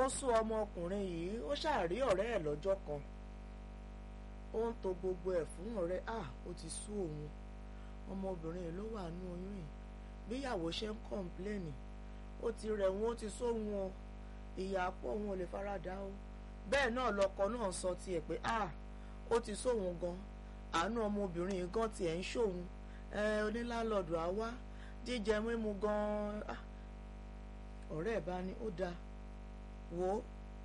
ó sún ọmọkùnrin yìí ó ṣàrí ọ̀rẹ́ ẹ̀ lọ́jọ́ kan ó ń to gbogbo ẹ̀ fún ọ̀rẹ́ à ó ti sú òun ọmọbìnrin yìí ló wà nú oyún yìí bíyàwó ṣe ń kọ̀ǹpléènì ó ti rẹ̀ wọ́n ó ti sóhun o ìyá pọ̀ òun ò lè faradà o bẹ́ẹ̀ náà lọkọ náà sọ tiẹ̀ pé à ó ti sóhun gan àánú ọmọbìnrin yìí gan tiẹ̀ ń ṣòun ẹ onílàlọ́dù á wá jíjẹ mímu gan ọ̀rẹ́ ẹ̀ bá ní ó dáa wò ó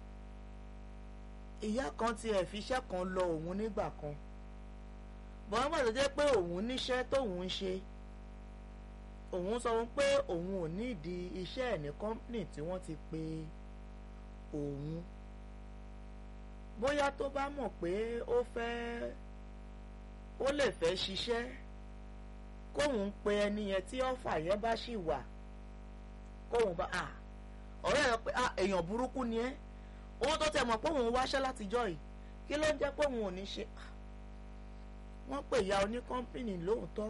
ìyá kan tiẹ̀ fi iṣẹ́ kan lọ òun nígbà kan bọ́n bá tó jẹ́ pé òun níṣẹ́ tóun ń ṣe òun sọ pé òun ò nídìí iṣẹ́ ẹ̀ ní kọ́ńpìnì tí wọ́n ti pe òun bóyá tó bá mọ̀ pé ó fẹ́ ó lè fẹ́ ṣiṣẹ́ kóun pe ẹni yẹn tí ọ̀fà yẹn bá ṣì wà kóun bá a ọ̀rẹ́ rẹ pé èèyàn burúkú ni ẹ́ owó tó tẹ̀ mọ̀ pé òun wáṣẹ́ látijọ́ yìí kí ló ń jẹ́ pé òun ò ní ṣe wọ́n pè ya oní kọ́ńpìnì lóòótọ́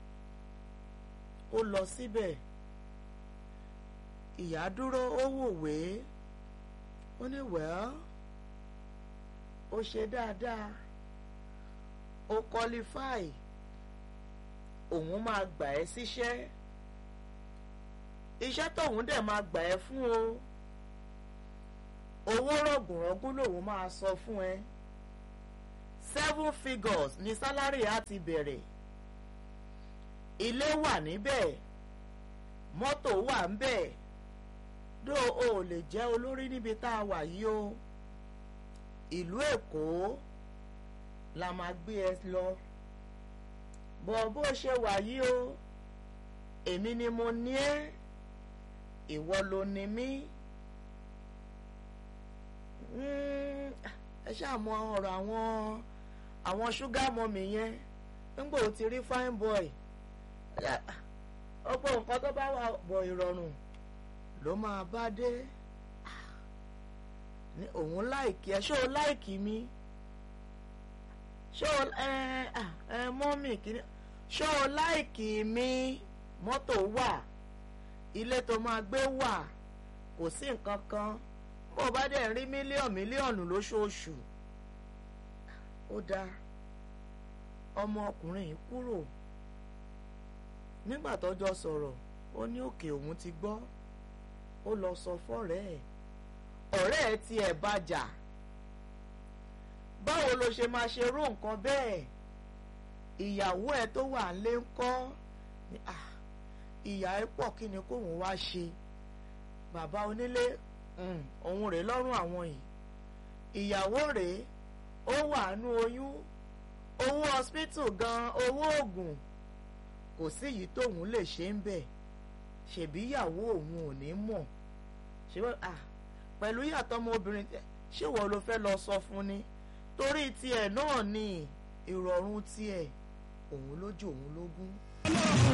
ó lọ síbẹ̀ ìyá dúró ó wòwé ó ní wẹ́ẹ́ ó ṣe dáadáa ó qualify òun máa gbà ẹ́ síṣẹ́ iṣẹ́ tóun dẹ̀ máa gbà ẹ́ fún o owó rọ̀gùnrọ̀gùn lòun máa sọ fún ẹ seven figures ni sálárì á ti bẹ̀rẹ̀ ilé wà níbẹ̀ mọ́tò wà níbẹ̀ dó o lè jẹ́ olórí níbi tá a wà yìí o ìlú Èkó la máa gbé ẹ lọ bọ̀ bó ṣe wà yìí o èmi ni mo ní ẹ́ ìwọ ló ní mí ẹ ṣàmọ ọ̀rọ̀ àwọn àwọn ṣúgà mọ́mì yẹn nígbà ó ti rí fine boy ọ̀pọ̀ nǹkan tó bá wà bọ̀ ìrọ̀rùn ló máa bá dé ní òun láìkí ẹ ṣé o láìkí mi ṣé o ẹ ẹ mọ́mì kìíní ṣé o láìkí mi mọ́tò wà ilé tó máa gbé wà kò sí nǹkan kan bó o bá dẹ̀ rí mílíọ̀nù mílíọ̀nù lóṣooṣù ó dáa ọmọkùnrin yìí kúrò nígbà tọ́jọ́ sọ̀rọ̀ ó ní òkè òun ti gbọ́ ó lọ sọ fọ́rẹ́ ẹ̀ ọ̀rẹ́ ẹ̀ tiẹ̀ bàjà báwo ló ṣe máa ṣe rú nǹkan bẹ́ẹ̀ ìyàwó ẹ̀ tó wà lé ń kọ́ ìyá ẹ̀ pọ̀ kí ni kóun wá ṣe bàbá onílé òun rèé lọ́rùn àwọn yìí ìyàwó rèé ó wà nú oyún owó hospital gan owó oògùn kò sí yìí tóun lè ṣe ń bẹ̀ ṣèbí ìyàwó òun ò ní mọ̀ ṣé pẹ̀lú ìyàtọ̀ ọmọbìnrin ṣé wọ́n ló fẹ́ lọ sọ fún ni torí tiẹ̀ náà ni ìrọ̀rùn tiẹ̀ òun lójú òun lógún.